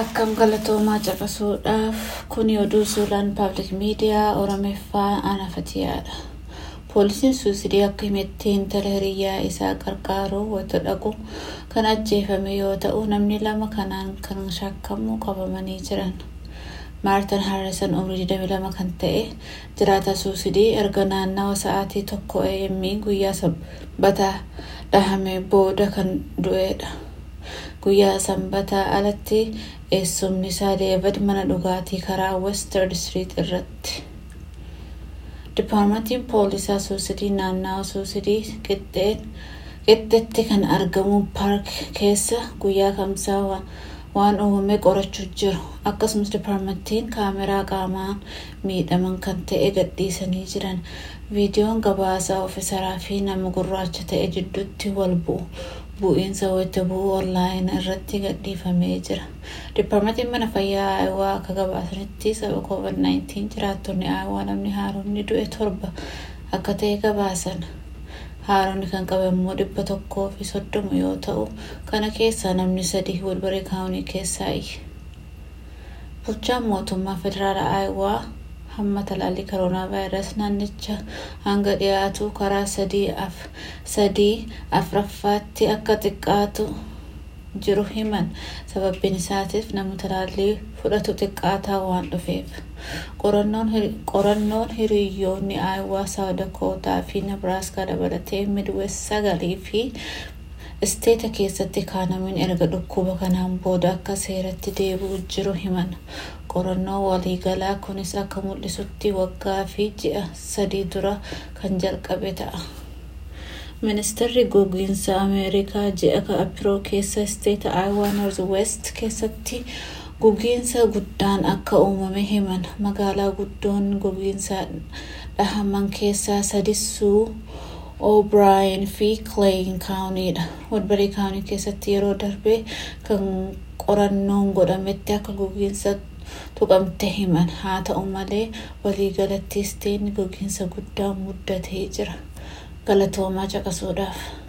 Akkam galatoomaa caqasuudhaaf kuni oduu suuraan paablik miidiyaa Oromeeffaa Anafatiyaadha. Poolisiin suusidii akka himetti intala hiriyyaa isaa qarqaaruu wayita dhaqu kan ajjeefame yoo ta'u namni lama kanaan kan shakkamu qabamanii jiran. Maartan Harrison umrii 22 kan ta'e jiraata suusidii erga naannawa sa'aatii tokko AM guyyaa sanbataa dhahame booda kan du'edha. Guyyaa sanbataa alatti eessumni isaa Deevid mana dhugaatii karaa Western Street irratti. Dipaartmentiin poolisaa suusidii naannawa suusidii qixxeetti kan argamu paark keessa guyyaa kamsaa waan uumame qorachuu jiru. Akkasumas dipaartmentiin kaameraa qaamaan miidhaman kan ta'e gadhiisanii jiran. Viidiyoon gabaasaa ofiisaraa fi nama gurraacha ta'e jidduutti wal bu'iinsa wayita bu'uu onlaayin irratti gadhiifamee jira. Dipaartmentiin mana fayyaa Aayawaa akka gabaasanitti sababa COVID-19 jiraattonni Aayawaa namni haaromni du'e torba akka ta'e gabaasan. Haaromni kan qabe immoo dhibba tokkoo fi soddoma yoo ta'u kana keessaa namni sadii Wilbarii kaawunii keessaayi. Bulchaan mootummaa federaalaa Aayawaa hamma talaallii koroonaa vaayirasii naannicha hanga dhiyaatu karaa sadii afraffaatti akka xiqqaatu jiru himan sababbiin isaatiif namni talaallii fudhatu xiqqaataa waan dhufeef. Qorannoon hiriyyoonni Aayawaa Saawudakootaa fi Nebraaskaa dabalatee Midwest sagalii fi isteeta keessatti kaanamiin erga dhukkuba kanaan booda akka seeratti deebi'u jiru himan. Qorannoon waliigalaa kunis akka mul'isutti waggaa fi ji'a sadii dura kan jalqabe ta'a. Ministeerri gogiinsa Ameerikaa ji'a Apiroo keessa isteeta Aayawaa Noorz West keessatti gogiinsa guddaan akka uumame himan. Magaalaa guddoon gogiinsa dhahaman keessaa sadissuu O'Brien fi Clay kaawuniidha. Wilbarii kaawunii keessatti yeroo darbe kan qorannoon godhametti akka gogiinsa tuqamte himan. Haa ta'u malee waliigalatti isteetni gogiinsa guddaan muddatee jira. Galatoomaa caqasuudhaaf.